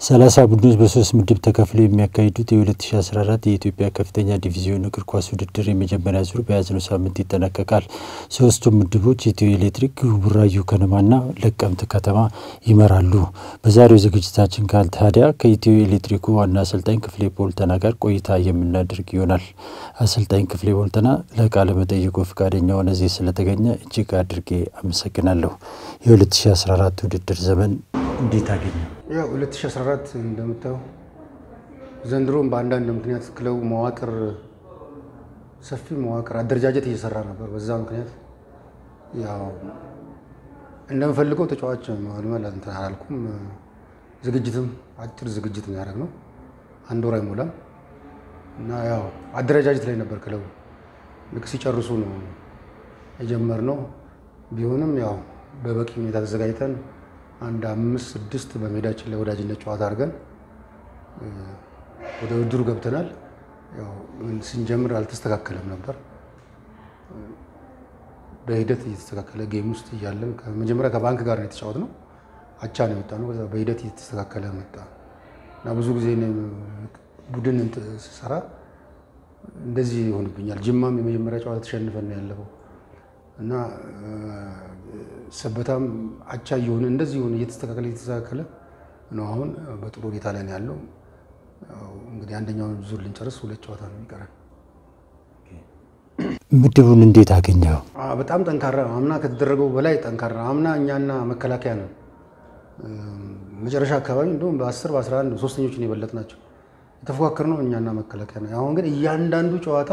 ሰላሳ ቡድኖች በሶስት ምድብ ተከፍለው የሚያካሂዱት የ2014 የኢትዮጵያ ከፍተኛ ዲቪዚዮን እግር ኳስ ውድድር የመጀመሪያ ዙር በያዝነው ሳምንት ይጠናቀቃል። ሶስቱም ምድቦች ኢትዮ ኤሌክትሪክ፣ ቡራዩ ከነማና ለቀምት ከተማ ይመራሉ። በዛሬው ዝግጅታችን ካል ታዲያ ከኢትዮ ኤሌክትሪኩ ዋና አሰልጣኝ ክፍሌ ቦልተና ጋር ቆይታ የምናደርግ ይሆናል። አሰልጣኝ ክፍሌ ቦልተና ለቃለ መጠይቁ ፈቃደኛ ሆነ እዚህ ስለተገኘ እጅግ አድርጌ አመሰግናለሁ። የ2014 ውድድር ዘመን እንዴት አገኘ? ያው 2014 እንደምታየው ዘንድሮም በአንዳንድ ምክንያት ክለቡ መዋቅር ሰፊ መዋቅር አደረጃጀት እየሰራ ነበር። በዛ ምክንያት ያው እንደምፈልገው ተጫዋች መልመል እንትን አላልኩም። ዝግጅትም አጭር ዝግጅት ነው ያደረግነው፣ አንድ ወር አይሞላም እና ያው አደረጃጀት ላይ ነበር ክለቡ። ልክ ሲጨርሱ ነው የጀመርነው። ቢሆንም ያው በበቂ ሁኔታ ተዘጋጅተን አንድ አምስት ስድስት በሜዳችን ላይ ወዳጅነት ጨዋታ አድርገን ወደ ውድድሩ ገብተናል። ያው ስንጀምር አልተስተካከለም ነበር። በሂደት እየተስተካከለ ጌም ውስጥ እያለን መጀመሪያ ከባንክ ጋር ነው የተጫወትነው። አቻ ነው የወጣ ነው። ከዛ በሂደት እየተስተካከለ መጣ እና ብዙ ጊዜ ቡድን ስሰራ እንደዚህ ይሆንብኛል። ጅማም የመጀመሪያ ጨዋታ ተሸንፈን ነው ያለፈው እና ሰበታም አቻ እየሆነ እንደዚህ የሆነ እየተስተካከለ እየተስተካከለ ነው። አሁን በጥሩ ሁኔታ ላይ ነው ያለው። እንግዲህ አንደኛውን ዙር ልንጨርስ ሁለት ጨዋታ ነው የሚቀረን። ምድቡን እንዴት አገኘው? በጣም ጠንካራ ነው። አምና ከተደረገው በላይ ጠንካራ ነው። አምና እኛና መከላከያ ነው መጨረሻ አካባቢ እንዲሁም በ10 በ11 ሶስተኞችን የበለጥ ናቸው የተፎካከር ነው እኛና መከላከያ ነው። አሁን ግን እያንዳንዱ ጨዋታ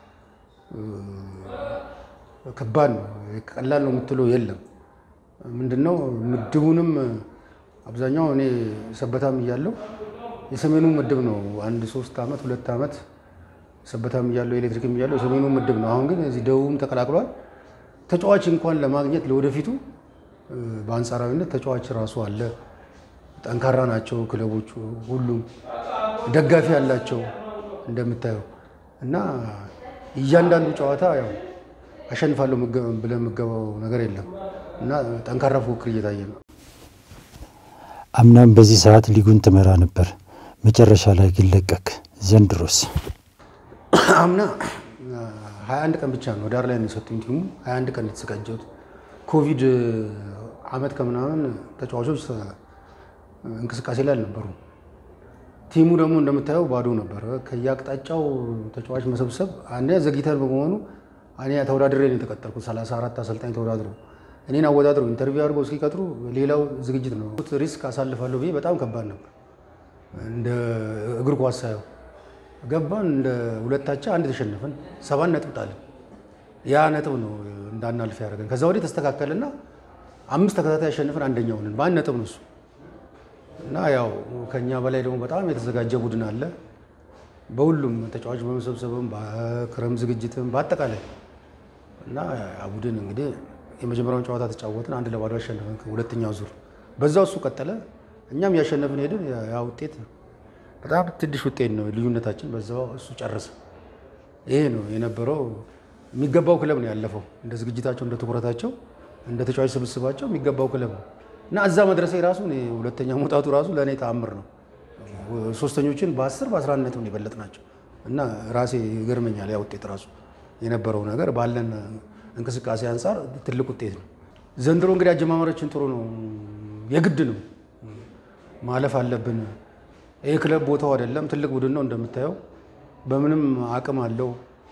ከባድ ነው። ቀላል ነው የምትለው የለም። ምንድነው ምድቡንም አብዛኛው እኔ ሰበታም እያለው የሰሜኑ ምድብ ነው አንድ ሶስት ዓመት ሁለት ዓመት ሰበታም እያለው ኤሌክትሪክም እያለው የሰሜኑ ምድብ ነው። አሁን ግን እዚህ ደቡብም ተቀላቅሏል። ተጫዋች እንኳን ለማግኘት ለወደፊቱ በአንጻራዊነት ተጫዋች ራሱ አለ። ጠንካራ ናቸው ክለቦቹ ሁሉም ደጋፊ ያላቸው እንደምታየው እና እያንዳንዱ ጨዋታ ያው አሸንፋለሁ ብለህ የምገባው ነገር የለም እና ጠንካራ ፉክክር እየታየ ነው። አምናም በዚህ ሰዓት ሊጉን ትመራ ነበር፣ መጨረሻ ላይ ግን ለቀቅ። ዘንድሮስ? አምና 21 ቀን ብቻ ነው ዳር ላይ ነው የሰጡኝ ቲሙ 21 ቀን የተዘጋጀሁት። ኮቪድ አመት ከምናምን ተጫዋቾች እንቅስቃሴ ላይ አልነበሩም። ቲሙ ደግሞ እንደምታየው ባዶ ነበር። ከየአቅጣጫው ተጫዋች መሰብሰብ አንደኛ ዘግይተን በመሆኑ እኔ ተወዳድሬ ነው የተቀጠርኩት። 34 አሰልጣኝ ተወዳድሮ እኔን አወዳድሮ ኢንተርቪው አድርጎ እስኪቀጥሩ ሌላው ዝግጅት ነው። ሪስክ አሳልፋለሁ ብዬ በጣም ከባድ ነበር። እንደ እግር ኳስ ሳየው ገባን። እንደ ሁለታቻ አንድ ተሸነፈን፣ ሰባት ነጥብ ጣልን። ያ ነጥብ ነው እንዳናልፍ ያደረገን። ከዛ ወዲህ ተስተካከልና አምስት ተከታታይ ያሸንፈን አንደኛ ሆንን። በአንድ ነጥብ ነው እሱ እና ያው ከኛ በላይ ደግሞ በጣም የተዘጋጀ ቡድን አለ። በሁሉም ተጫዋች በመሰብሰብም በክረም ዝግጅትም በአጠቃላይ እና ያ ቡድን እንግዲህ የመጀመሪያውን ጨዋታ ተጫወትን፣ አንድ ለባዶ ያሸነፈን። ሁለተኛው ዙር በዛው እሱ ቀጠለ፣ እኛም ያሸነፍን ሄድን። ያ ውጤት በጣም ትንሽ ውጤት ነው ልዩነታችን፣ በዛው እሱ ጨረሰ። ይሄ ነው የነበረው። የሚገባው ክለብ ነው ያለፈው፣ እንደ ዝግጅታቸው፣ እንደ ትኩረታቸው፣ እንደ ተጫዋች ስብስባቸው የሚገባው ክለብ ነው እና እዛ መድረሴ ራሱ ሁለተኛ መውጣቱ ራሱ ለእኔ ተአምር ነው። ሶስተኞችን በ10 በ11 ነጥብ ነው የበለጥ ናቸው እና ራሴ ይገርመኛል። ያ ውጤት ራሱ የነበረው ነገር ባለን እንቅስቃሴ አንጻር ትልቅ ውጤት ነው። ዘንድሮ እንግዲህ አጀማመራችን ጥሩ ነው። የግድ ነው ማለፍ አለብን። ይህ ክለብ ቦታው አይደለም፣ ትልቅ ቡድን ነው እንደምታየው፣ በምንም አቅም አለው።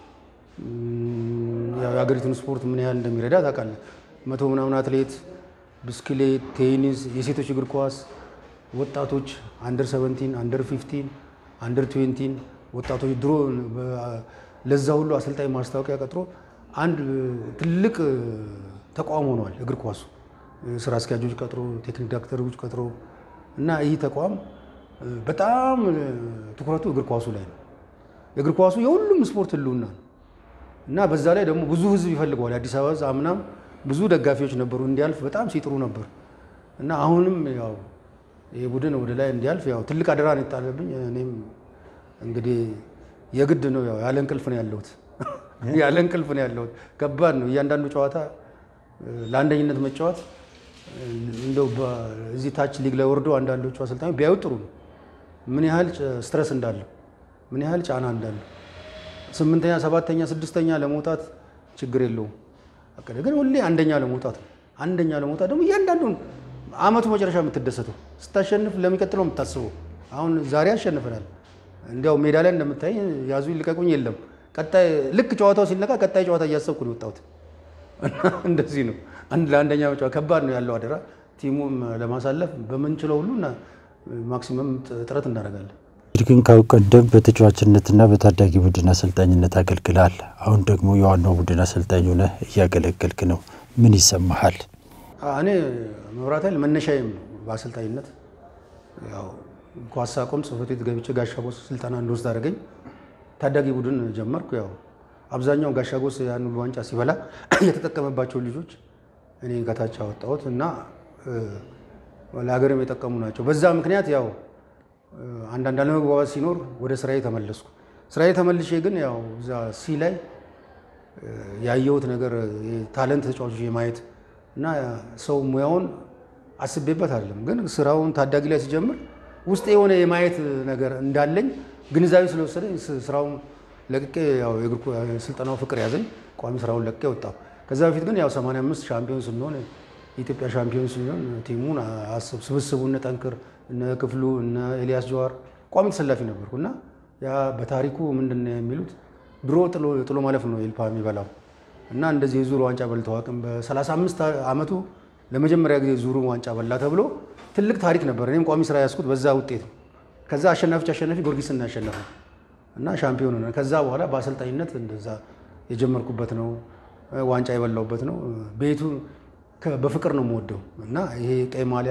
የሀገሪቱን ስፖርት ምን ያህል እንደሚረዳ ታውቃለህ። መቶ ምናምን አትሌት ብስክሌት፣ ቴኒስ፣ የሴቶች እግር ኳስ፣ ወጣቶች አንደር 17 አንደር 15 አንደር 20 ወጣቶች ድሮ ለዛ ሁሉ አሰልጣኝ ማስታወቂያ ቀጥሮ አንድ ትልቅ ተቋም ሆኗል እግር ኳሱ። ስራ አስኪያጆች ቀጥሮ ቴክኒክ ዳክተሮች ቀጥሮ እና ይህ ተቋም በጣም ትኩረቱ እግር ኳሱ ላይ ነው። እግር ኳሱ የሁሉም ስፖርት ህልውና ነው እና በዛ ላይ ደግሞ ብዙ ህዝብ ይፈልገዋል። የአዲስ አበባ ህዝብ አምናም ብዙ ደጋፊዎች ነበሩ እንዲያልፍ በጣም ሲጥሩ ነበር እና አሁንም ያው ይህ ቡድን ወደ ላይ እንዲያልፍ ያው ትልቅ አደራ ነው የጣለብኝ። እኔም እንግዲህ የግድ ነው ያው ያለ እንቅልፍ ነው ያለሁት ያለ እንቅልፍ ነው ያለሁት። ከባድ ነው እያንዳንዱ ጨዋታ ለአንደኝነት መጫወት እንደው እዚህ ታች ሊግ ላይ ወርዶ አንዳንዶቹ አሰልጣኞች ቢያዩ ጥሩ ነው። ምን ያህል ስትረስ እንዳለው ምን ያህል ጫና እንዳለው ስምንተኛ፣ ሰባተኛ፣ ስድስተኛ ለመውጣት ችግር የለውም። አቀደ ግን ሁሌ አንደኛ ለመውጣት ነው። አንደኛ ለመውጣት ደግሞ እያንዳንዱን አመቱ መጨረሻ የምትደሰተው ስታሸንፍ ለሚቀጥለው የምታስበው አሁን ዛሬ አሸንፈናል። እንዲያው ሜዳ ላይ እንደምታይ ያዙ ይልቀቁኝ የለም። ቀጣይ ልክ ጨዋታው ሲነቃ ቀጣይ ጨዋታ እያሰብኩ ነው የወጣሁት። እንደዚህ ነው። አንድ ለአንደኛ ጨዋታ ከባድ ነው ያለው አደራ። ቲሙም ለማሳለፍ በምንችለው ሁሉ ማክሲመም ጥረት እናደርጋለን። ግን ካሁን ቀደም በተጫዋችነትና በታዳጊ ቡድን አሰልጣኝነት አገልግላል። አሁን ደግሞ የዋናው ቡድን አሰልጣኝ ሆነህ እያገለገልክ ነው። ምን ይሰማሃል? እኔ መብራት ኃይል መነሻዬም ነው በአሰልጣኝነት ያው ኳስ ሳቆም ጽሕፈት ቤት ገብቼ ጋሻጎስ ስልጠና እንድወስድ አደረገኝ። ታዳጊ ቡድን ጀመርኩ። ያው አብዛኛው ጋሻጎስ ያን ሁሉ ዋንጫ ሲበላ የተጠቀመባቸው ልጆች እኔ ከታች አወጣሁት እና ለሀገርም የጠቀሙ ናቸው። በዛ ምክንያት ያው አንዳንድ አለመግባባት ሲኖር ወደ ስራዬ ተመለስኩ። ስራዬ ተመልሼ ግን ያው እዛ ሲ ላይ ያየሁት ነገር ታለንት ተጫዋቾች የማየት እና ሰው ሙያውን አስቤበት አይደለም፣ ግን ስራውን ታዳጊ ላይ ሲጀምር ውስጥ የሆነ የማየት ነገር እንዳለኝ ግንዛቤ ስለወሰደኝ ስራውን ለቅቄ ያው የእግር ስልጠናው ፍቅር ያዘኝ። ቋሚ ስራውን ለቅቄ ወጣሁ። ከዛ በፊት ግን ያው 85 ሻምፒዮን ስንሆን የኢትዮጵያ ሻምፒዮን ስንሆን ቲሙን አስብ ስብስቡ እነ ጠንክር እነ ክፍሉ እነ ኤልያስ ጀዋር ቋሚ ተሰላፊ ነበርኩ እና ያ በታሪኩ ምንድን ነው የሚሉት ድሮ ጥሎ ማለፍ ነው ኤልፓ የሚበላው እና እንደዚህ የዙር ዋንጫ በልተው አቅም በ35 ዓመቱ ለመጀመሪያ ጊዜ ዙሩ ዋንጫ በላ ተብሎ ትልቅ ታሪክ ነበር። እኔም ቋሚ ስራ ያዝኩት በዛ ውጤት ነው። ከዛ አሸናፊዎች አሸናፊ ጊዮርጊስን ያሸነፈ እና ሻምፒዮን ሆነ። ከዛ በኋላ በአሰልጣኝነት እንደዛ የጀመርኩበት ነው። ዋንጫ የበላውበት ነው። ቤቱ በፍቅር ነው የምወደው እና ይሄ ቀይ ማሊያ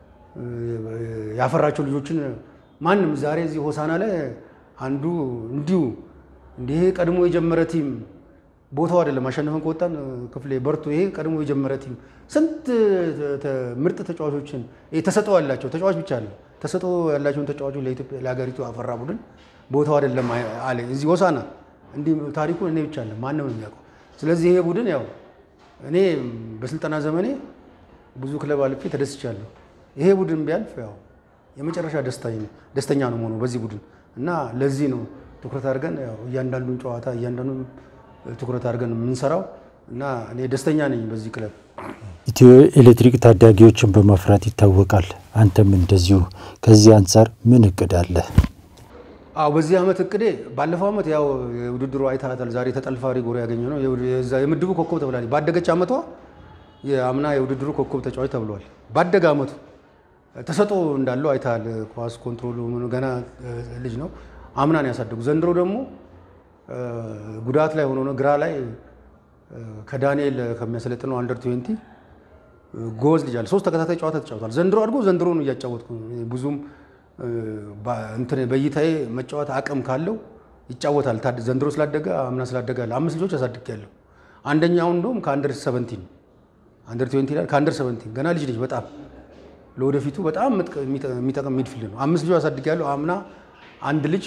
ያፈራቸው ልጆችን ማንም ዛሬ እዚህ ሆሳና ላይ አንዱ እንዲሁ እንዲህ ቀድሞ የጀመረ ቲም ቦታው አይደለም አሸንፈን ከወጣን ክፍሌ በርቱ፣ ይሄ ቀድሞ የጀመረ ቲም ስንት ምርጥ ተጫዋቾችን ተሰጥኦ ያላቸው ተጫዋች ብቻ አለ ተሰጥኦ ያላቸውን ተጫዋቾች ለኢትዮጵያ ለሀገሪቱ አፈራ ቡድን ቦታው አይደለም አለ እዚህ ሆሳና። እንዲህ ታሪኩን እኔ ብቻ አለ ማንም የሚያውቀው። ስለዚህ ይሄ ቡድን ያው እኔ በስልጠና ዘመኔ ብዙ ክለብ አልፌ ተደስቻለሁ። ይሄ ቡድን ቢያልፍ ያው የመጨረሻ ደስተኛ ነው መሆኑ በዚህ ቡድን እና ለዚህ ነው ትኩረት አድርገን ያው እያንዳንዱን ጨዋታ እያንዳንዱን ትኩረት አድርገን የምንሰራው እና እኔ ደስተኛ ነኝ በዚህ ክለብ። ኢትዮ ኤሌክትሪክ ታዳጊዎችን በማፍራት ይታወቃል። አንተም እንደዚሁ። ከዚህ አንጻር ምን እቅድ አለ? አዎ በዚህ ዓመት እቅዴ ባለፈው ዓመት ያው የውድድሩ አይታታል። ዛሬ ተጠልፋ ሪጎሪ ያገኘ ነው የምድቡ ኮከብ ተብላለች። ባደገች ዓመቷ የአምና የውድድሩ ኮከብ ተጫዋች ተብሏል። ባደገ ዓመቱ ተሰጥኦ እንዳለው አይታል። ኳስ ኮንትሮሉ ገና ልጅ ነው። አምናን ያሳደጉ ዘንድሮ ደግሞ ጉዳት ላይ ሆኖ ነው ግራ ላይ ከዳንኤል ከሚያሰለጥነው አንደር ትዌንቲ ጎበዝ ልጅ አለ። ሶስት ተከታታይ ጨዋታ ተጫውቷል። ዘንድሮ አድጎ ዘንድሮ ነው እያጫወትኩ ብዙም እንትን በእይታዬ መጫወት አቅም ካለው ይጫወታል። ዘንድሮ ስላደገ አምና ስላደገ አለ። አምስት ልጆች አሳድጌያለሁ። አንደኛው እንደውም ከአንደር ሰቨንቲን አንደር ትዌንቲ ላይ ከአንደር ሰቨንቲን ገና ልጅ ልጅ በጣም ለወደፊቱ በጣም የሚጠቅም ሚድፊልድ ነው። አምስት ልጆች አሳድጌያለሁ። አምና አንድ ልጅ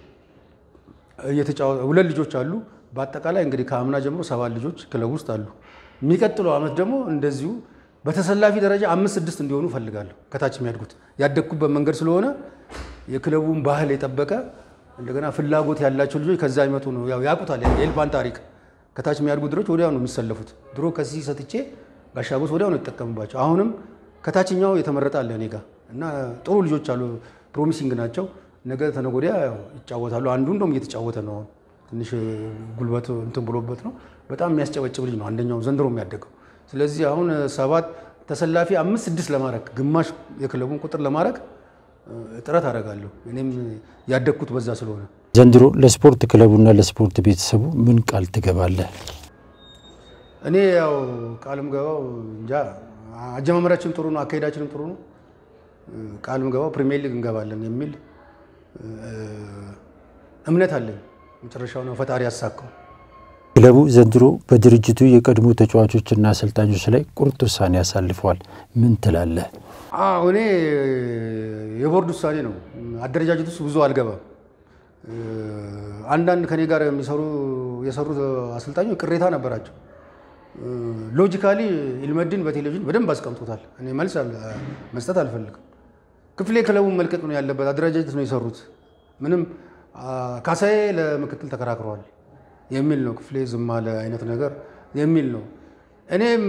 ሁለት ልጆች አሉ። በአጠቃላይ እንግዲህ ከአምና ጀምሮ ሰባት ልጆች ክለብ ውስጥ አሉ። የሚቀጥለው ዓመት ደግሞ እንደዚሁ በተሰላፊ ደረጃ አምስት ስድስት እንዲሆኑ እፈልጋለሁ። ከታች የሚያድጉት ያደግኩበት መንገድ ስለሆነ የክለቡን ባህል የጠበቀ እንደገና ፍላጎት ያላቸው ልጆች ከዛ ይመጡ ነው። ያው ያውቁታል የኤልፓን ታሪክ። ከታች የሚያድጉ ድሮች ወዲያው ነው የሚሰለፉት። ድሮ ከዚህ ሰጥቼ ጋሻጎስ ወዲያው ነው የተጠቀምባቸው። አሁንም ከታችኛው የተመረጠ አለ እኔ ጋር እና ጥሩ ልጆች አሉ። ፕሮሚሲንግ ናቸው። ነገ ተነገ ወዲያ ይጫወታሉ። አንዱ እንደውም እየተጫወተ ነው። ትንሽ ጉልበት እንትን ብሎበት ነው። በጣም የሚያስጨበጭብ ልጅ ነው አንደኛው ዘንድሮ የሚያደገው። ስለዚህ አሁን ሰባት ተሰላፊ አምስት ስድስት ለማድረግ ግማሽ የክለቡን ቁጥር ለማድረግ ጥረት አደርጋለሁ። እኔም ያደግኩት በዛ ስለሆነ ዘንድሮ ለስፖርት ክለቡና ለስፖርት ቤተሰቡ ምን ቃል ትገባለህ? እኔ ያው ቃልም ገባው እንጃ አጀማመራችን ጥሩ ነው፣ አካሄዳችንም ጥሩ ነው። ቃልም ገባው ፕሪሚየር ሊግ እንገባለን የሚል እምነት አለኝ። መጨረሻው ነው ፈጣሪ ያሳካው። ክለቡ ዘንድሮ በድርጅቱ የቀድሞ ተጫዋቾችና አሰልጣኞች ላይ ቁርጥ ውሳኔ ያሳልፈዋል። ምን ትላለህ? አዎ እኔ የቦርድ ውሳኔ ነው። አደረጃጀት ውስጥ ብዙ አልገባም። አንዳንድ ከኔ ጋር የሚሰሩ የሰሩት አሰልጣኞች ቅሬታ ነበራቸው። ሎጂካሊ ኢልመድን በቴሌቪዥን በደንብ አስቀምጦታል። እኔ መልስ መስጠት አልፈልግም። ክፍሌ ክለቡን መልቀቅ ነው ያለበት። አደረጃጀት ነው የሰሩት። ምንም ካሳዬ ለምክትል ተከራክረዋል የሚል ነው። ክፍሌ ዝም አለ አይነት ነገር የሚል ነው። እኔም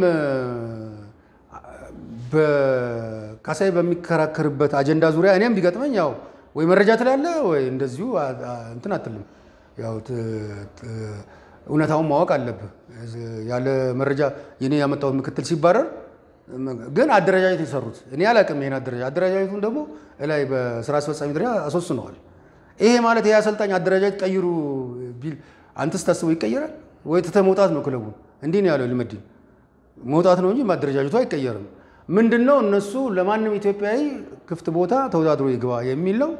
ካሳዬ በሚከራከርበት አጀንዳ ዙሪያ እኔም ቢገጥመኝ ያው ወይ መረጃ ትላለ ወይ እንደዚሁ እንትን አትልም። ያው እውነታውን ማወቅ አለብህ። ያለ መረጃ የኔ ያመጣሁት ምክትል ሲባረር ግን አደረጃጀት የሰሩት እኔ አላውቅም። ይሄን አደረጃጀት አደረጃጀቱን ደግሞ ላይ በስራ አስፈጻሚ ደረጃ አስወስነዋል። ይሄ ማለት ይሄ አሰልጣኝ አደረጃጀት ቀይሩ ቢል አንተስ ታስበው ይቀየራል ወይ? ትተህ መውጣት ነው ክለቡን። እንዲህ ነው ያለው ልመድን መውጣት ነው እንጂ ማደረጃጀቱ አይቀየርም። ምንድን ነው እነሱ ለማንም ኢትዮጵያዊ ክፍት ቦታ ተወዳድሮ ይግባ የሚል ነው።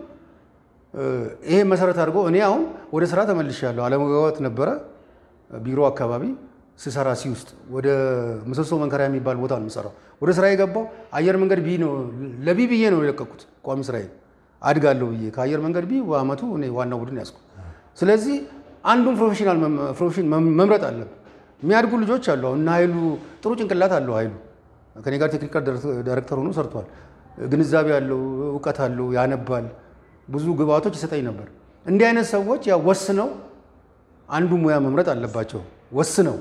ይሄ መሰረት አድርጎ እኔ አሁን ወደ ስራ ተመልሻለሁ። አለመግባባት ነበረ ቢሮ አካባቢ ስሰራ ሲ ውስጥ ወደ ምሰሶ መንከሪያ የሚባል ቦታ ነው የምሰራው። ወደ ስራ የገባው አየር መንገድ ቢ ነው ለቢ ብዬ ነው የለቀኩት ቋሚ ስራዬ አድጋለሁ ብዬ ከአየር መንገድ ቢ በአመቱ እኔ ዋናው ቡድን ያዝኩ። ስለዚህ አንዱን ፕሮፌሽናል ፕሮፌሽን መምረጥ አለብን። የሚያድጉ ልጆች አሉ። አሁን እና ኃይሉ ጥሩ ጭንቅላት አለው። ኃይሉ ከኔ ጋር ቴክኒካል ዳይሬክተር ሆኖ ሰርቷል። ግንዛቤ አለው፣ እውቀት አለው፣ ያነባል። ብዙ ግብአቶች ይሰጠኝ ነበር። እንዲህ አይነት ሰዎች ያው ወስነው አንዱ ሙያ መምረጥ አለባቸው። ወስነው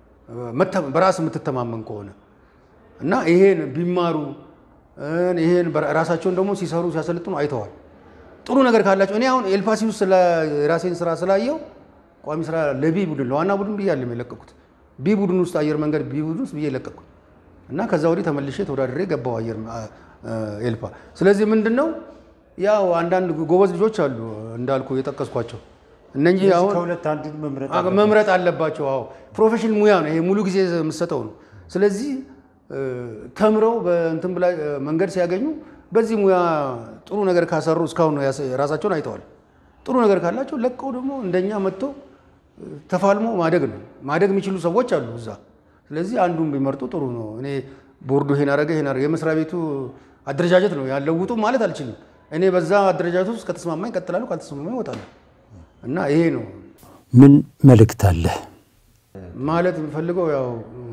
በራስ የምትተማመን ከሆነ እና ይሄን ቢማሩ ይሄን ራሳቸውን ደግሞ ሲሰሩ ሲያሰልጥኑ አይተዋል። ጥሩ ነገር ካላቸው እኔ አሁን ኤልፓሲ ውስጥ የራሴን ስራ ስላየው ቋሚ ስራ ለቢ ቡድን ለዋና ቡድን ብዬ አለም የለቀኩት ቢ ቡድን ውስጥ አየር መንገድ ቢ ቡድን ውስጥ ብዬ የለቀኩት እና ከዛ ወዲህ ተመልሼ ተወዳድሬ ገባው አየር ኤልፓ። ስለዚህ ምንድን ነው ያው አንዳንድ ጎበዝ ልጆች አሉ እንዳልኩ የጠቀስኳቸው እነኚህ አሁን ከሁለት አንዱን መምረጥ መምረጥ አለባቸው። አዎ ፕሮፌሽን ሙያ ነው ይሄ፣ ሙሉ ጊዜ የምሰጠው ነው። ስለዚህ ተምረው በእንትን ብላ መንገድ ሲያገኙ በዚህ ሙያ ጥሩ ነገር ካሰሩ እስካሁን ራሳቸውን አይተዋል። ጥሩ ነገር ካላቸው ለቀው ደግሞ እንደኛ መጥቶ ተፋልሞ ማደግ ነው። ማደግ የሚችሉ ሰዎች አሉ እዛ። ስለዚህ አንዱን ቢመርጡ ጥሩ ነው። እኔ ቦርዱ ይሄን አረገ ይሄን አረገ የመስሪያ ቤቱ አደረጃጀት ነው ያለውጡ ማለት አልችልም። እኔ በዛ አደረጃጀት ውስጥ ከተስማማኝ እቀጥላለሁ፣ ካልተስማማኝ እወጣለሁ። እና ይሄ ነው ምን መልእክት አለ ማለት የምፈልገው ያው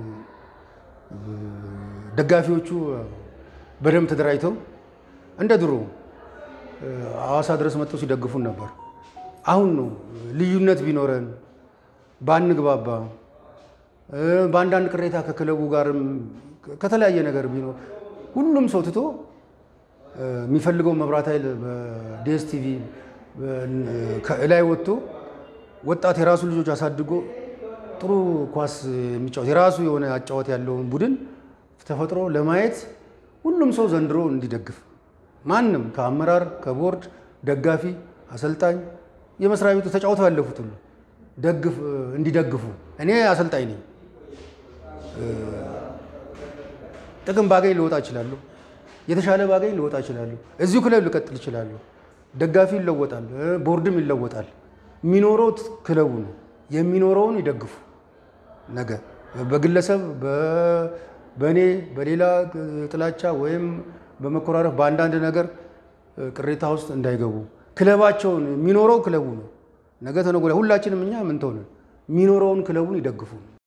ደጋፊዎቹ በደንብ ተደራጅተው እንደ ድሮ ሐዋሳ ድረስ መጥተው ሲደግፉን ነበር። አሁን ነው ልዩነት ቢኖረን ባንግባባ፣ በአንዳንድ ቅሬታ ከክለቡ ጋርም ከተለያየ ነገር ቢኖር ሁሉም ሰው ትቶ የሚፈልገው መብራት ኃይል በዲኤስቲቪ ላይ ወጥቶ ወጣት የራሱ ልጆች አሳድጎ ጥሩ ኳስ የሚጫወት የራሱ የሆነ አጫወት ያለውን ቡድን ተፈጥሮ ለማየት ሁሉም ሰው ዘንድሮ እንዲደግፍ ማንም ከአመራር ከቦርድ ደጋፊ፣ አሰልጣኝ፣ የመስሪያ ቤቱ ተጫውተው ያለፉት ሁሉ ደግፍ እንዲደግፉ። እኔ አሰልጣኝ ነኝ። ጥቅም ባገኝ ልወጣ እችላለሁ። የተሻለ ባገኝ ልወጣ እችላለሁ። እዚሁ ክለብ ልቀጥል እችላለሁ። ደጋፊ ይለወጣል፣ ቦርድም ይለወጣል። የሚኖረው ክለቡ ነው። የሚኖረውን ይደግፉ። ነገ በግለሰብ በእኔ በሌላ ጥላቻ ወይም በመኮራረፍ በአንዳንድ ነገር ቅሬታ ውስጥ እንዳይገቡ ክለባቸውን የሚኖረው ክለቡ ነው። ነገ ተነገ ወዲያ ሁላችንም እኛ ምን ተሆነ የሚኖረውን ክለቡን ይደግፉ።